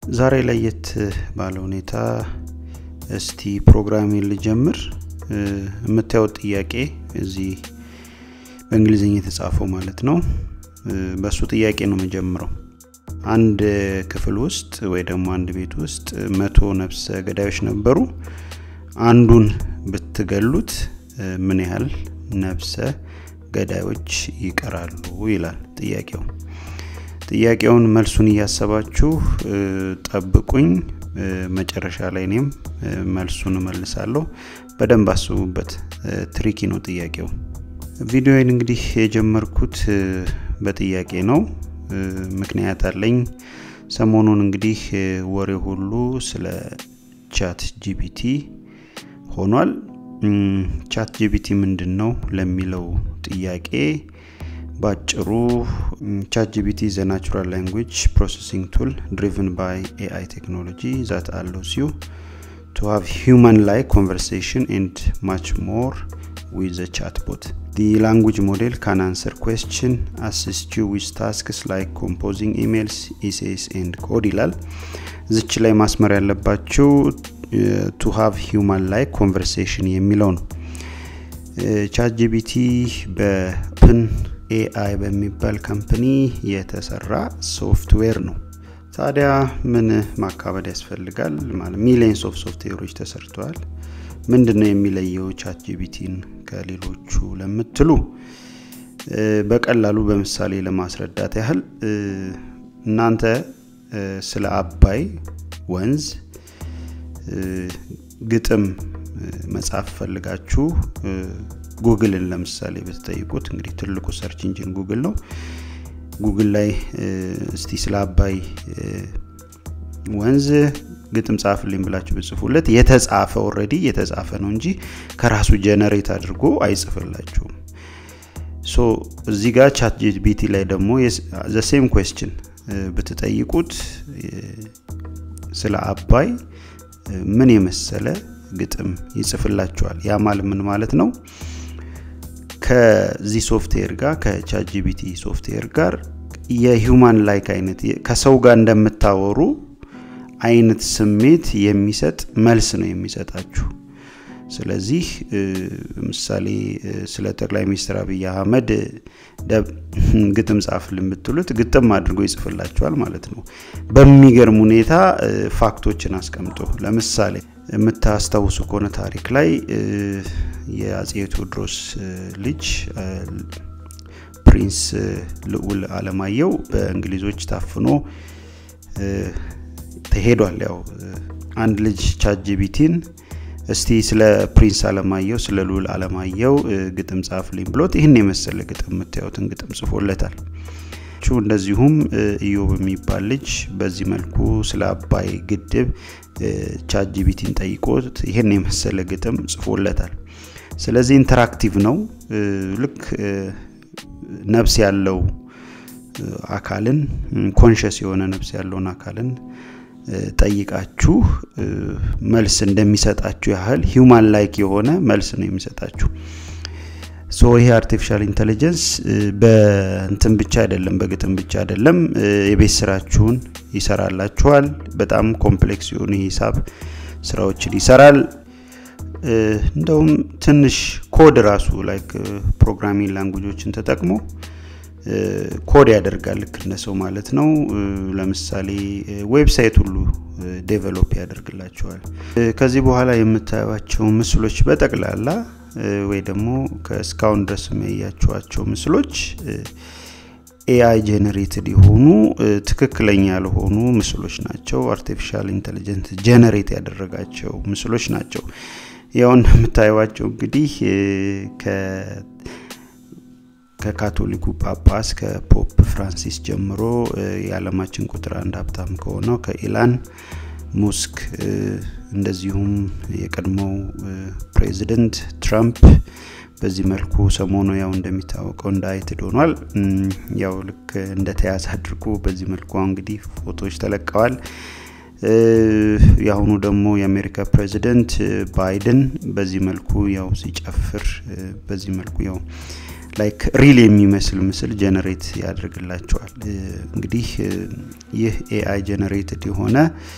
ዛሬ ለየት ባለ ሁኔታ እስቲ ፕሮግራሜን ልጀምር። የምታዩት ጥያቄ እዚህ በእንግሊዝኛ የተጻፈው ማለት ነው። በእሱ ጥያቄ ነው የምጀምረው። አንድ ክፍል ውስጥ ወይ ደግሞ አንድ ቤት ውስጥ መቶ ነፍሰ ገዳዮች ነበሩ። አንዱን ብትገሉት ምን ያህል ነፍሰ ገዳዮች ይቀራሉ ይላል ጥያቄው። ጥያቄውን መልሱን እያሰባችሁ ጠብቁኝ። መጨረሻ ላይ እኔም መልሱን እመልሳለሁ። በደንብ አስቡበት። ትሪኪ ነው ጥያቄው። ቪዲዮን እንግዲህ የጀመርኩት በጥያቄ ነው። ምክንያት አለኝ። ሰሞኑን እንግዲህ ወሬ ሁሉ ስለ ቻት ጂፒቲ ሆኗል። ቻት ጂፒቲ ምንድን ነው ለሚለው ጥያቄ ባጭሩ ቻት ጂፒቲ ዘ ናቹራል ላንጉጅ ፕሮሰሲንግ ቱል ድሪቨን ባይ ኤአይ ቴክኖሎጂ ዛት አሎስ ዩ ቱ ሃቭ ሂውማን ላይክ ኮንቨርሴሽን ኤንድ ማች ሞር ዊዝ ዘ ቻት ቦት The language model can answer question, assist you with tasks like composing emails, essays and code ይላል። ዝች ላይ ማስመር ያለባችሁ ቱ ሃቭ ሂውማን ላይክ ኮንቨርሴሽን የሚለው ነው። ቻት ጂፒቲ በፕን ኤአይ በሚባል ካምፕኒ የተሰራ ሶፍትዌር ነው። ታዲያ ምን ማካበድ ያስፈልጋል? ማለት ሚሊየንስ ኦፍ ሶፍትዌሮች ተሰርተዋል። ምንድን ነው የሚለየው ቻት ጂፒቲን ከሌሎቹ ለምትሉ በቀላሉ በምሳሌ ለማስረዳት ያህል እናንተ ስለ አባይ ወንዝ ግጥም መጻፍ ፈልጋችሁ ጉግልን ለምሳሌ ብትጠይቁት እንግዲህ ትልቁ ሰርች ኢንጂን ጉግል ነው። ጉግል ላይ እስቲ ስለ አባይ ወንዝ ግጥም ጻፍልኝ ብላችሁ ብጽፉለት የተጻፈ ኦልሬዲ የተጻፈ ነው እንጂ ከራሱ ጀነሬት አድርጎ አይጽፍላችሁም። ሶ እዚህ ጋር ቻት ጂፒቲ ላይ ደግሞ ዘሴም ኩዌስችን ብትጠይቁት ስለ አባይ ምን የመሰለ ግጥም ይጽፍላችኋል። ያ ማለት ምን ማለት ነው? ከዚህ ሶፍትዌር ጋር ከቻት ጂፒቲ ሶፍትዌር ጋር የሂውማን ላይክ አይነት ከሰው ጋር እንደምታወሩ አይነት ስሜት የሚሰጥ መልስ ነው የሚሰጣችሁ። ስለዚህ ምሳሌ ስለ ጠቅላይ ሚኒስትር አብይ አህመድ ግጥም ጻፍልን ብትሉት ግጥም አድርጎ ይጽፍላችኋል ማለት ነው። በሚገርም ሁኔታ ፋክቶችን አስቀምጦ ለምሳሌ የምታስታውሱ ከሆነ ታሪክ ላይ የአጼ ቴዎድሮስ ልጅ ፕሪንስ ልዑል አለማየሁ በእንግሊዞች ታፍኖ ተሄዷል። ያው አንድ ልጅ ቻት ጂፒቲን እስቲ ስለ ፕሪንስ አለማየሁ ስለ ልዑል አለማየሁ ግጥም ጻፍልኝ ብሎት ይህን የመሰለ ግጥም የምታዩትን ግጥም ጽፎለታል። እንደዚሁም ኢዮብ የሚባል ልጅ በዚህ መልኩ ስለ አባይ ግድብ ቻት ጂፒቲን ጠይቆት ይህን የመሰለ ግጥም ጽፎለታል። ስለዚህ ኢንተራክቲቭ ነው። ልክ ነፍስ ያለው አካልን ኮንሽስ የሆነ ነፍስ ያለውን አካልን ጠይቃችሁ መልስ እንደሚሰጣችሁ ያህል ሂውማን ላይክ የሆነ መልስ ነው የሚሰጣችሁ። ሶ ይሄ አርቲፊሻል ኢንቴሊጀንስ በእንትን ብቻ አይደለም፣ በግጥም ብቻ አይደለም፣ የቤት ስራችሁን ይሰራላችኋል። በጣም ኮምፕሌክስ የሆኑ የሂሳብ ስራዎችን ይሰራል። እንደውም ትንሽ ኮድ ራሱ ላይክ ፕሮግራሚንግ ላንጉጆችን ተጠቅሞ ኮድ ያደርጋል ልክ እንደ ሰው ማለት ነው። ለምሳሌ ዌብሳይት ሁሉ ዴቨሎፕ ያደርግላቸዋል። ከዚህ በኋላ የምታዩቸው ምስሎች በጠቅላላ ወይ ደግሞ ከእስካሁን ድረስ የሚያያችኋቸው ምስሎች ኤአይ ጀነሬትድ የሆኑ ትክክለኛ ያልሆኑ ምስሎች ናቸው። አርቲፊሻል ኢንቴሊጀንት ጀነሬት ያደረጋቸው ምስሎች ናቸው። ያው እንደምታዩዋቸው እንግዲህ ከካቶሊኩ ጳጳስ ከፖፕ ፍራንሲስ ጀምሮ የዓለማችን ቁጥር አንድ ሀብታም ከሆነው ከኢላን ሙስክ እንደዚሁም የቀድሞው ፕሬዚደንት ትራምፕ በዚህ መልኩ ሰሞኑ ያው እንደሚታወቀው እንዳይትድ ሆኗል። ያው ልክ እንደተያዘ አድርጎ በዚህ መልኩ እንግዲህ ፎቶዎች ተለቀዋል። የአሁኑ ደግሞ የአሜሪካ ፕሬዚደንት ባይደን በዚህ መልኩ ያው ሲጨፍር በዚህ መልኩ ያው ላይክ ሪል የሚመስል ምስል ጀነሬት ያደርግላቸዋል። እንግዲህ ይህ ኤአይ ጀነሬትድ የሆነ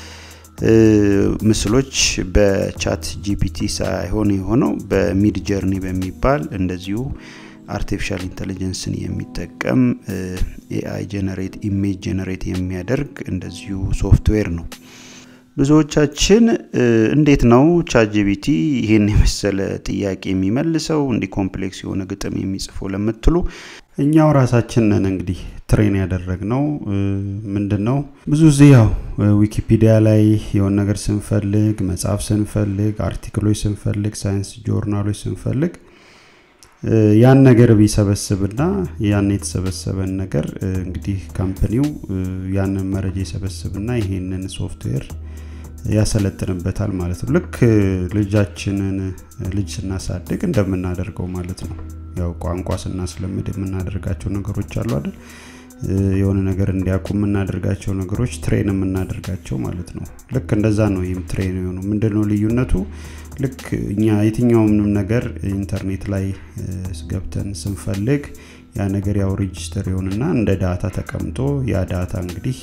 ምስሎች በቻት ጂፒቲ ሳይሆን የሆነው በሚድ ጀርኒ በሚባል እንደዚሁ አርቲፊሻል ኢንቴሊጀንስን የሚጠቀም ኤአይ ጀነሬት ኢሜጅ ጀነሬት የሚያደርግ እንደዚሁ ሶፍትዌር ነው። ብዙዎቻችን እንዴት ነው ቻትጂቢቲ ይህን የመሰለ ጥያቄ የሚመልሰው እንዲህ ኮምፕሌክስ የሆነ ግጥም የሚጽፈው ለምትሉ እኛው ራሳችን ነን እንግዲህ ትሬን ያደረግ ነው። ምንድን ነው ብዙ ጊዜ ያው ዊኪፒዲያ ላይ የሆነ ነገር ስንፈልግ፣ መጽሐፍ ስንፈልግ፣ አርቲክሎች ስንፈልግ፣ ሳይንስ ጆርናሎች ስንፈልግ ያን ነገር ቢሰበስብና ያን የተሰበሰበን ነገር እንግዲህ ካምፕኒው ያንን መረጃ ይሰበስብና ይሄንን ሶፍትዌር ያሰለጥንበታል ማለት ነው። ልክ ልጃችንን ልጅ ስናሳድግ እንደምናደርገው ማለት ነው። ያው ቋንቋ ስናስለምድ የምናደርጋቸው ነገሮች አሉ አይደል? የሆነ ነገር እንዲያውቁ የምናደርጋቸው ነገሮች ትሬን የምናደርጋቸው ማለት ነው። ልክ እንደዛ ነው። ይህም ትሬን የሆነው ምንድነው ልዩነቱ? ልክ እኛ የትኛውንም ነገር ኢንተርኔት ላይ ገብተን ስንፈልግ ያ ነገር ያው ሬጅስተር ይሆንና እንደ ዳታ ተቀምጦ ያ ዳታ እንግዲህ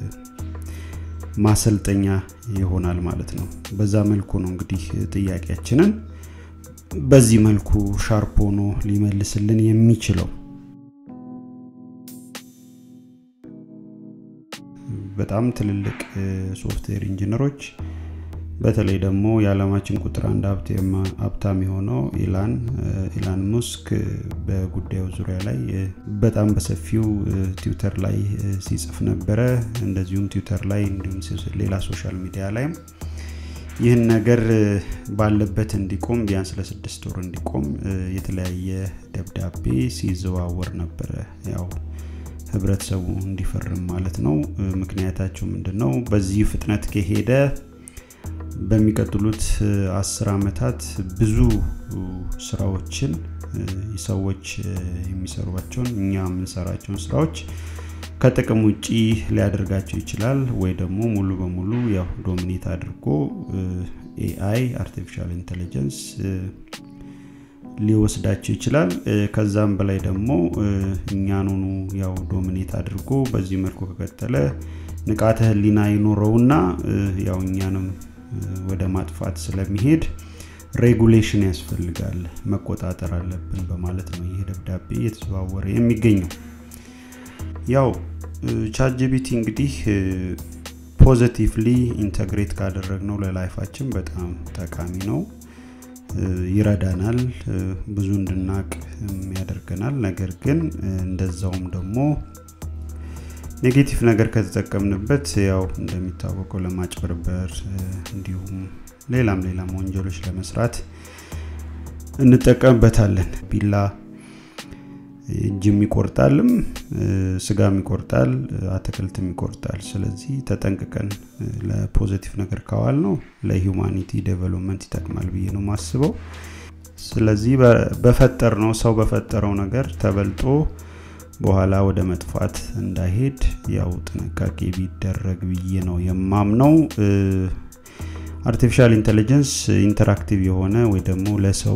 ማሰልጠኛ ይሆናል ማለት ነው። በዛ መልኩ ነው እንግዲህ ጥያቄያችንን በዚህ መልኩ ሻርፕ ሆኖ ሊመልስልን የሚችለው። በጣም ትልልቅ ሶፍትዌር ኢንጂነሮች በተለይ ደግሞ የዓለማችን ቁጥር አንድ ሀብታም የሆነው ኢላን ኢላን ሙስክ በጉዳዩ ዙሪያ ላይ በጣም በሰፊው ትዊተር ላይ ሲጽፍ ነበረ። እንደዚሁም ትዊተር ላይ እንዲሁም ሌላ ሶሻል ሚዲያ ላይም ይህን ነገር ባለበት እንዲቆም ቢያንስ ለስድስት ወር እንዲቆም የተለያየ ደብዳቤ ሲዘዋወር ነበረ። ያው ህብረተሰቡ እንዲፈርም ማለት ነው። ምክንያታቸው ምንድን ነው? በዚህ ፍጥነት ከሄደ በሚቀጥሉት አስር ዓመታት ብዙ ስራዎችን ሰዎች የሚሰሯቸውን እኛ የምንሰራቸውን ስራዎች ከጥቅም ውጪ ሊያደርጋቸው ይችላል ወይ ደግሞ ሙሉ በሙሉ ያው ዶሚኔት አድርጎ ኤአይ አርቲፊሻል ኢንቴሊጀንስ ሊወስዳቸው ይችላል። ከዛም በላይ ደግሞ እኛኑኑ ያው ዶሚኔት አድርጎ በዚህ መልኩ ከቀጠለ ንቃተ ህሊና ይኖረውና ያው እኛንም ወደ ማጥፋት ስለሚሄድ ሬጉሌሽን ያስፈልጋል፣ መቆጣጠር አለብን በማለት ነው ይህ ደብዳቤ እየተዘዋወረ የሚገኘው። ያው ቻትጂቢቲ እንግዲህ ፖዘቲቭሊ ኢንተግሬት ካደረግነው ለላይፋችን በጣም ጠቃሚ ነው፣ ይረዳናል፣ ብዙ እንድናቅ ያደርገናል። ነገር ግን እንደዛውም ደግሞ ኔጌቲቭ ነገር ከተጠቀምንበት ያው እንደሚታወቀው ለማጭበርበር እንዲሁም ሌላም ሌላም ወንጀሎች ለመስራት እንጠቀምበታለን። ቢላ እጅም ይቆርጣልም፣ ስጋም ይቆርጣል፣ አትክልትም ይቆርጣል። ስለዚህ ተጠንቅቀን ለፖዘቲቭ ነገር ካዋል ነው ለሂውማኒቲ ዴቨሎፕመንት ይጠቅማል ብዬ ነው ማስበው። ስለዚህ በፈጠር ነው ሰው በፈጠረው ነገር ተበልጦ በኋላ ወደ መጥፋት እንዳይሄድ ያው ጥንቃቄ ቢደረግ ብዬ ነው የማምነው። አርቲፊሻል ኢንቴሊጀንስ ኢንተራክቲቭ የሆነ ወይ ደግሞ ለሰው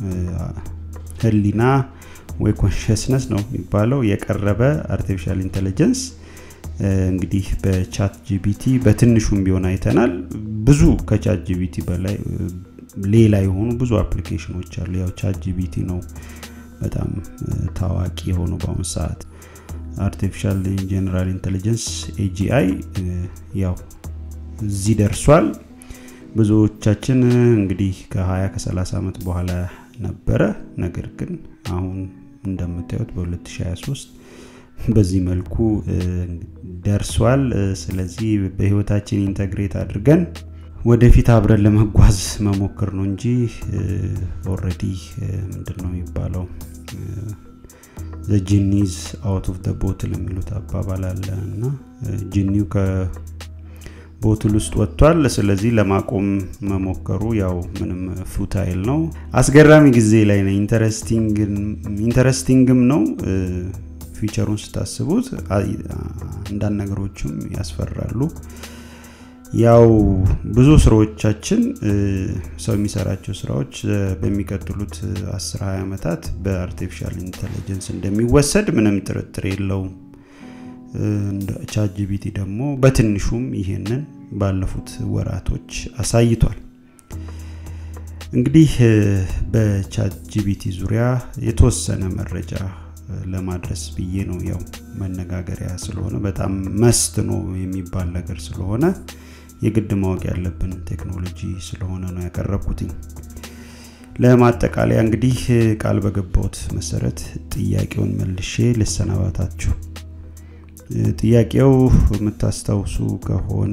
ህሊና ወይ ኮንሽስነስ ነው የሚባለው የቀረበ አርቲፊሻል ኢንቴሊጀንስ እንግዲህ በቻት ጂቢቲ በትንሹም ቢሆን አይተናል። ብዙ ከቻት ጂቢቲ በላይ ሌላ የሆኑ ብዙ አፕሊኬሽኖች አሉ። ያው ቻት ጂቢቲ ነው በጣም ታዋቂ የሆኑ በአሁኑ ሰዓት አርቲፊሻል ጀነራል ኢንቴሊጀንስ ኤጂአይ ያው እዚህ ደርሷል። ብዙዎቻችን እንግዲህ ከ20 ከ30 ዓመት በኋላ ነበረ። ነገር ግን አሁን እንደምታዩት በ2023 በዚህ መልኩ ደርሷል። ስለዚህ በህይወታችን ኢንተግሬት አድርገን ወደፊት አብረን ለመጓዝ መሞክር ነው እንጂ ኦረዲ ምንድን ነው የሚባለው ጂኒዝ አውት ኦፍ ቦትል የሚሉት አባባል አለ እና ጂኒው ከቦትል ውስጥ ወጥቷል። ስለዚህ ለማቆም መሞከሩ ያው ምንም ፉታይል ነው። አስገራሚ ጊዜ ላይ ነው። ኢንተረስቲንግም ነው። ፊቸሩን ስታስቡት አንዳንድ ነገሮችም ያስፈራሉ። ያው ብዙ ስራዎቻችን ሰው የሚሰራቸው ስራዎች በሚቀጥሉት 10 20 ዓመታት በአርቲፊሻል ኢንቴሊጀንስ እንደሚወሰድ ምንም ጥርጥር የለውም። ቻት ጂቢቲ ደግሞ በትንሹም ይሄንን ባለፉት ወራቶች አሳይቷል። እንግዲህ በቻት ጂቢቲ ዙሪያ የተወሰነ መረጃ ለማድረስ ብዬ ነው። ያው መነጋገሪያ ስለሆነ በጣም መስት ነው የሚባል ነገር ስለሆነ የግድ ማወቅ ያለብን ቴክኖሎጂ ስለሆነ ነው ያቀረብኩትኝ። ለማጠቃለያ እንግዲህ ቃል በገባሁት መሰረት ጥያቄውን መልሼ ልሰናባታችሁ። ጥያቄው የምታስታውሱ ከሆነ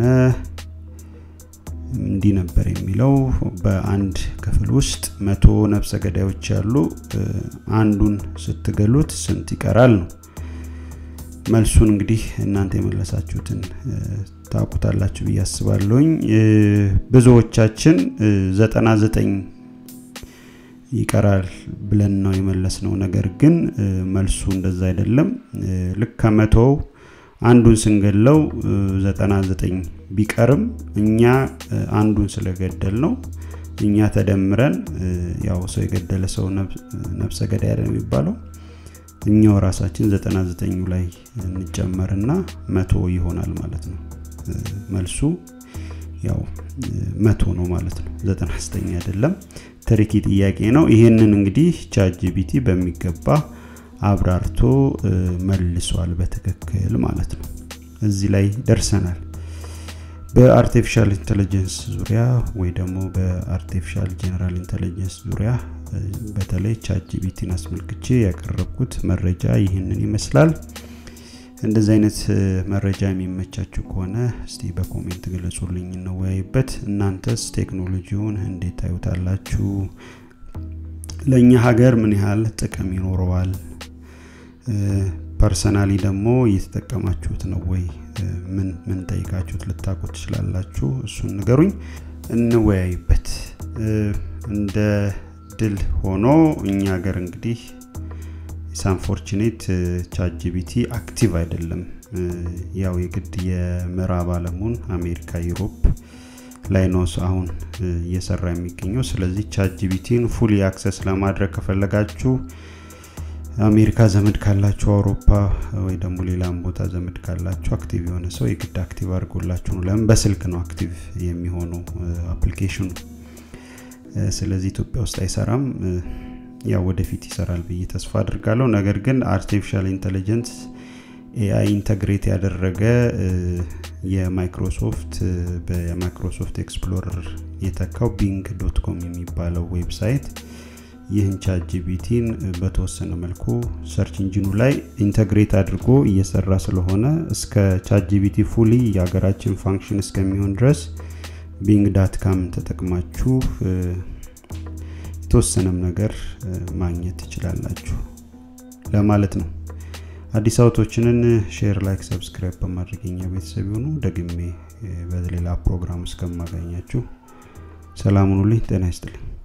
እንዲህ ነበር የሚለው በአንድ ክፍል ውስጥ መቶ ነፍሰ ገዳዮች ያሉ አንዱን ስትገሉት ስንት ይቀራል ነው መልሱን እንግዲህ እናንተ የመለሳችሁትን ታውቁታላችሁ ብዬ አስባለሁኝ ብዙዎቻችን 99 ይቀራል ብለን ነው የመለስ ነው ነገር ግን መልሱ እንደዛ አይደለም ልክ ከመቶው አንዱን ስንገለው 99 ቢቀርም እኛ አንዱን ስለገደል ነው እኛ ተደምረን ያው ሰው የገደለ ሰው ነፍሰ ገዳይ አይደል የሚባለው እኛው ራሳችን 99 ላይ እንጨመርና መቶ ይሆናል ማለት ነው መልሱ ያው መቶ ነው ማለት ነው 99 አይደለም ትሪኪ ጥያቄ ነው ይህንን እንግዲህ ቻት ጂቢቲ በሚገባ አብራርቶ መልሷል በትክክል ማለት ነው እዚህ ላይ ደርሰናል በአርቲፊሻል ኢንቴሊጀንስ ዙሪያ ወይ ደግሞ በአርቲፊሻል ጀነራል ኢንቴሊጀንስ ዙሪያ በተለይ ቻት ጂቢቲን አስመልክቼ ያቀረብኩት መረጃ ይህንን ይመስላል እንደዚህ አይነት መረጃ የሚመቻችሁ ከሆነ እስቲ በኮሜንት ግለጹልኝ እንወያይበት እናንተስ ቴክኖሎጂውን እንዴት ታዩታላችሁ ለእኛ ሀገር ምን ያህል ጥቅም ይኖረዋል ፐርሰናሊ ደግሞ እየተጠቀማችሁት ነው ወይ ምን ምን ጠይቃችሁት ልታቁ ትችላላችሁ እሱን ንገሩኝ እንወያይበት እንደ ድል ሆኖ እኛ ሀገር እንግዲህ ሳንፎርችኔት ቻት ጂቢቲ አክቲቭ አይደለም ያው የግድ የምዕራብ አለሙን አሜሪካ ዩሮፕ ላይ ነው አሁን እየሰራ የሚገኘው ስለዚህ ቻት ጂቢቲን ፉሊ አክሰስ ለማድረግ ከፈለጋችሁ አሜሪካ ዘመድ ካላችሁ አውሮፓ ወይ ደግሞ ሌላም ቦታ ዘመድ ካላችሁ አክቲቭ የሆነ ሰው የግድ አክቲቭ አድርጎላችሁ ነው ለምን በስልክ ነው አክቲቭ የሚሆነው አፕሊኬሽኑ ስለዚህ ኢትዮጵያ ውስጥ አይሰራም ያው ወደፊት ይሰራል ብዬ ተስፋ አድርጋለሁ ነገር ግን አርቲፊሻል ኢንቴሊጀንስ ኤአይ ኢንተግሬት ያደረገ የማይክሮሶፍት በማይክሮሶፍት ኤክስፕሎረር የተካው ቢንግ ዶት ኮም የሚባለው ዌብሳይት ይህን ቻት ጂቢቲን በተወሰነ መልኩ ሰርች ኢንጂኑ ላይ ኢንተግሬት አድርጎ እየሰራ ስለሆነ እስከ ቻት ጂቢቲ ፉሊ የሀገራችን ፋንክሽን እስከሚሆን ድረስ ቢንግ ዳት ካም ተጠቅማችሁ የተወሰነም ነገር ማግኘት ትችላላችሁ ለማለት ነው አዲስ አውቶችንን ሼር ላይክ ሰብስክራይብ በማድረግ የኛ ቤተሰብ ይሆኑ ደግሜ በሌላ ፕሮግራም እስከማገኛችሁ ሰላም ሁኑልኝ ጤና ይስጥልኝ